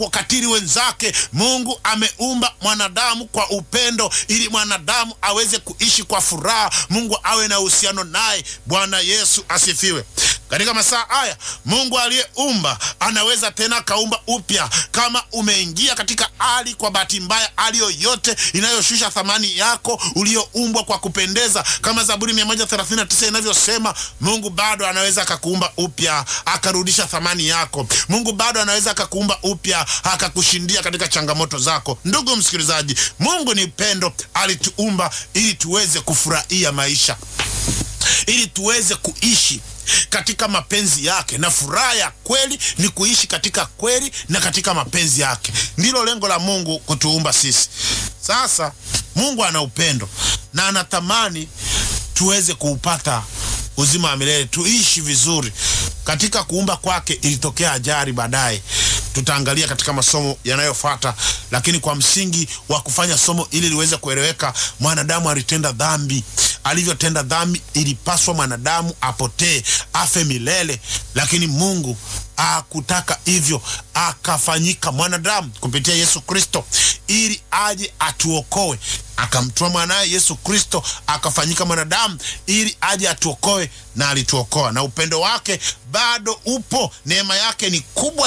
wakatili wenzake. Mungu ameumba mwanadamu kwa upendo, ili mwanadamu aweze kuishi kwa furaha, Mungu awe na uhusiano naye. Bwana Yesu asifiwe. Katika masaa haya Mungu aliyeumba anaweza tena akaumba upya. Kama umeingia katika hali kwa bahati mbaya, hali yoyote inayoshusha thamani yako ulioumbwa kwa kupendeza, kama Zaburi 139 inavyosema, Mungu bado anaweza akakuumba upya akarudisha thamani yako. Mungu bado anaweza akakuumba upya akakushindia katika changamoto zako. Ndugu msikilizaji, Mungu ni pendo, alituumba ili tuweze kufurahia maisha, ili tuweze kuishi katika mapenzi yake, na furaha ya kweli ni kuishi katika kweli na katika mapenzi yake. Ndilo lengo la Mungu kutuumba sisi. Sasa Mungu ana upendo na anatamani tuweze kuupata uzima wa milele, tuishi vizuri. Katika kuumba kwake ilitokea ajali baadaye, tutaangalia katika masomo yanayofuata, lakini kwa msingi wa kufanya somo ili liweze kueleweka, mwanadamu alitenda dhambi. Alivyotenda dhambi, ilipaswa mwanadamu apotee, afe milele, lakini Mungu akutaka hivyo, akafanyika mwanadamu kupitia Yesu Kristo ili aje atuokoe. Akamtoa mwanaye Yesu Kristo akafanyika mwanadamu ili aje atuokoe, na alituokoa, na upendo wake bado upo. Neema yake ni kubwa